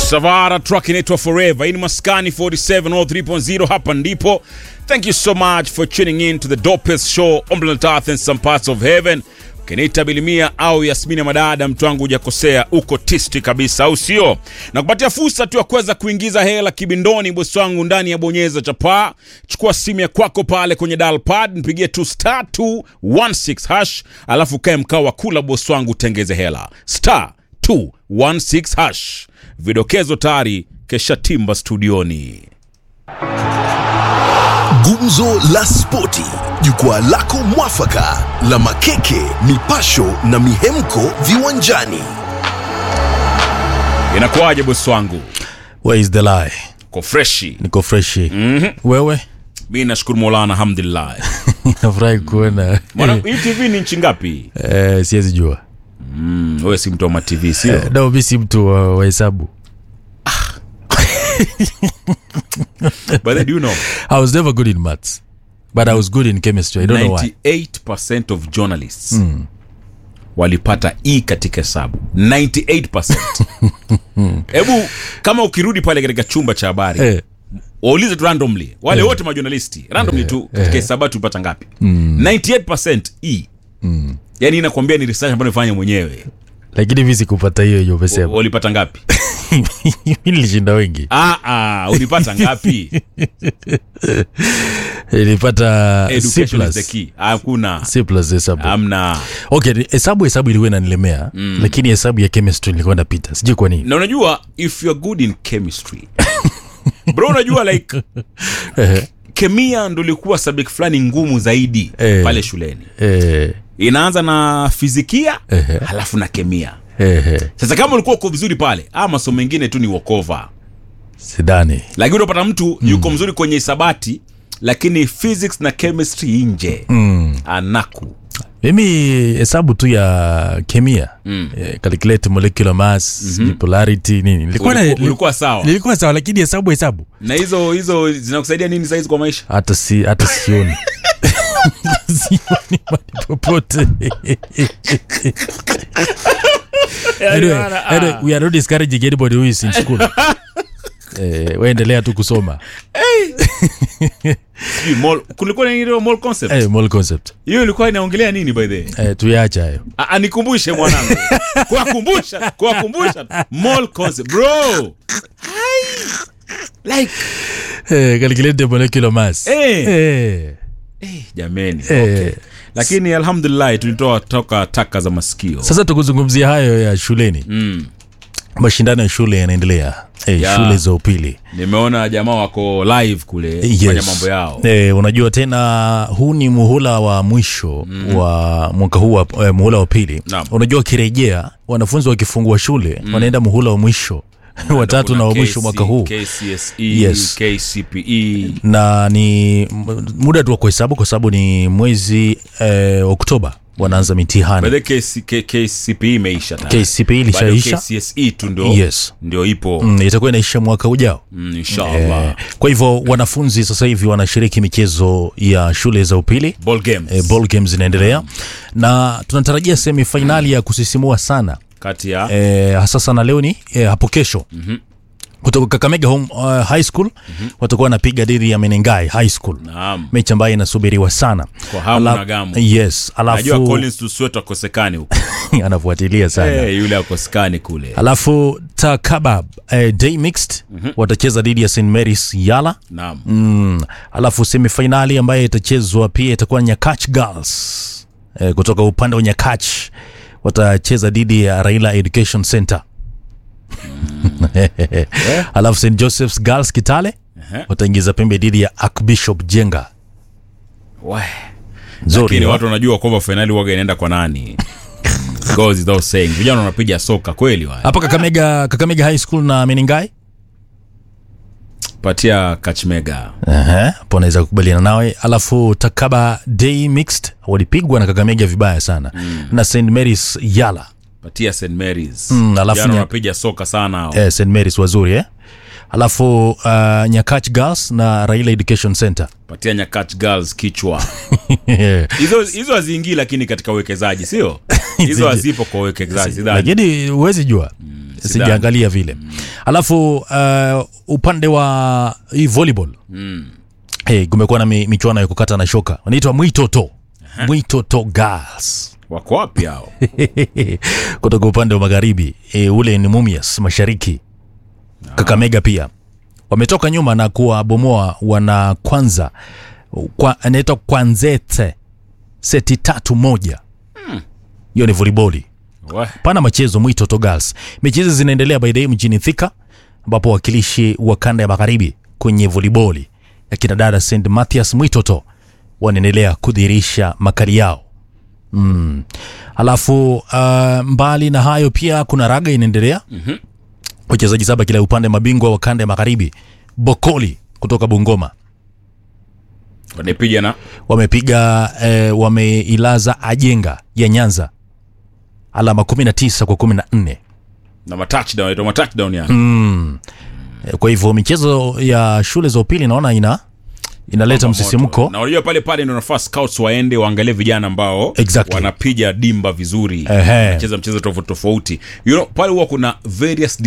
Savara track inaitwa Forever. Hii ni Maskani 47 or 3.0 hapa ndipo. Thank you so much for tuning in to the dopest show on planet Earth and some parts of heaven. Kenita Bilimia au Yasmini Madada, mtu wangu hujakosea, uko tisti kabisa, au sio? Na kupatia fursa tu ya kuweza kuingiza hela kibindoni, bosi wangu, ndani ya bonyeza chapaa. Chukua simu ya kwako pale kwenye dial pad, nipigie tu star 216 hash, alafu kae mkao wa kula, bosi wangu, tengeze hela star 216 hash. Vidokezo tayari kesha timba studioni. Gumzo la Spoti, jukwaa lako mwafaka la makeke, mipasho na mihemko viwanjani. Inakuwaje bosi wangu? Where is the lie? Ko freshi? Niko freshi. Wewe? Mi nashukuru Mola, alhamdulillah. Nafurahi kuona. Mwana, hii TV ni nchi ngapi? Eh, siwezi jua. Mm, wewe si mtu wa matv sio? Eh, No, mi si mtu wa wa hesabu. But then do you know I was never good in maths. But I was good in chemistry. I don't know why. 98% of journalists walipata E katika hesabu 98%. Hebu kama ukirudi pale katika chumba cha habari Eh, waulize tu randomly wale wote majournalisti randomly tu katika hesabu tulipata ngapi 98% E yaani inakwambia ni research ambayo nifanya mwenyewe lakini mi sikupata hiyo hiyo umesema. walipata ngapi mi nilishinda wengi. ah, ah, ulipata ngapi Nilipata C education is the plus. key hakuna C plus hesabu. amna Okay, hesabu hesabu ilikuwa inanilemea, lakini hesabu ya chemistry nilikuwa napita. Sijui kwa nini. na unajua if you're good in chemistry bro unajua like Eh, kemia ndo ilikuwa subject fulani ngumu zaidi Eh. pale shuleni eh, inaanza na fizikia Ehe. halafu na kemia eh, eh. sasa kama ulikuwa uko vizuri pale ah masomo mengine tu ni wokova Sidani. lakini unapata mtu yuko mzuri kwenye hisabati lakini physics na chemistry nje anaku mimi hesabu tu ya kemia mm. eh, calculate molecular mass mm-hmm. polarity nini nilikuwa na- Uliku- ulikuwa sawa nilikuwa sawa lakini hesabu hesabu na hizo hizo zinakusaidia nini saizi kwa maisha hata si hata sioni sioni mali popote anyway, bana, anyway, ah. we are not discouraging anybody who is in school eh, waendelea tu kusoma Sijui mol- kulikuwa na ile mol concept eh, mall concept hiyo ilikuwa inaongelea nini by the way eh, tuyaacha hayo Ah, ah, nikumbushe mwanangu kuwakumbusha kuwakumbusha mol concept bro Hai. like eh, calculate molecular mass Eh. eh, eh, jameni eh. lakini alhamdulillah tulitoa toka taka za masikio sasa tukuzungumzia hayo ya shuleni mm. mashindano ya shule yanaendelea eh, Ya. shule za upili nimeona jamaa wako live kule kufanya mambo yao Eh, unajua tena huu ni muhula wa mwisho mm. wa mwaka huu wa, eh, muhula wa pili Naam. unajua wakirejea wanafunzi wakifungua shule mm. wanaenda muhula wa mwisho watatu na wa mwisho mwaka huu KCSE, Yes. KCPE na ni m- muda tu wa kuhesabu kwa sababu ni mwezi eh, oktoba wanaanza mitihani By the way, KC, K, KCPE imeisha tayari. KCPE Bado ilishaisha KCSE tu ndio Yes. ndio ipo mm, itakuwa inaisha mwaka ujao mm, inshallah eh, kwa hivyo wanafunzi sasa hivi wanashiriki michezo ya shule za upili ball games e, ball games zinaendelea na tunatarajia semifainali ya kusisimua sana kati ya e, hasa sana leo ni e, hapo kesho mm-hmm. kutoka kakamega home, uh, high school mm-hmm. watakuwa wanapiga dhidi ya menengai high school naam mechi ambayo inasubiriwa sana Kwa hamu Ala- na gamu. yes najua alafu Collins Tusweto akosekani huko anafuatilia sana Eh, yule akosekani kule alafu takabab eh, day mixed mm-hmm. watacheza dhidi ya st marys yala naam mm. alafu semifainali ambayo itachezwa pia itakuwa nyakach girls e, kutoka upande wa nyakach watacheza dhidi ya raila education center alafu st josephs girls kitale Ehe. wataingiza pembe dhidi ya archbishop jenga We. nzuri lakini no? watu wanajua kwamba fainali waga inaenda kwa nani goes without saying vijana wanapiga soka kweli wa hapa kakamega kakamega high school na meningai patia kachmega Ehe, hapo naweza kukubaliana nawe alafu takaba day mixed walipigwa na kakamega vibaya sana mm. na st marys yala patia st marys Mm, alafu Vijana nya- wanapiga soka sana hao. eh, st marys wazuri eh? alafu uh, nyakach girls na raila education center patia nyakach girls kichwa hizo hizo haziingii lakini katika uwekezaji sio hizo hazipo kwa uwekezaji sidhani lakini huwezi jua sijaangalia vile alafu uh, upande wa hii volleyball hey, kumekuwa na mi, michuano ya kukata na shoka wanaitwa mwitoto mwitoto girls wako wapi hao kutoka upande wa magharibi e, ule ni mumias mashariki kakamega pia wametoka nyuma na kuwabomoa wana kwanza kwa, anaitwa kwanzete seti tatu moja hiyo ni voliboli We, pana machezo mwitoto girls mechi hizi zinaendelea by the way mjini thika ambapo wakilishi wa kanda ya magharibi kwenye voliboli ya kina dada st mathias mwitoto wanaendelea kudhihirisha makali yao mm. alafu uh, mbali na hayo pia kuna raga inaendelea mm-hmm. wachezaji saba kila upande mabingwa wa kanda ya magharibi bokoli kutoka bungoma wanapiga na wamepiga eh, wameilaza ajenga ya nyanza alama 19 kwa 14 na matouchdown inaitwa matouchdown yani Eh, kwa hivyo michezo ya shule za upili naona ina inaleta msisimko na unajua pale pale ndio nafaa scouts waende waangalie vijana ambao Exactly. wanapiga dimba vizuri Ehe. wanacheza mchezo tofauti tofauti you know, pale huwa kuna various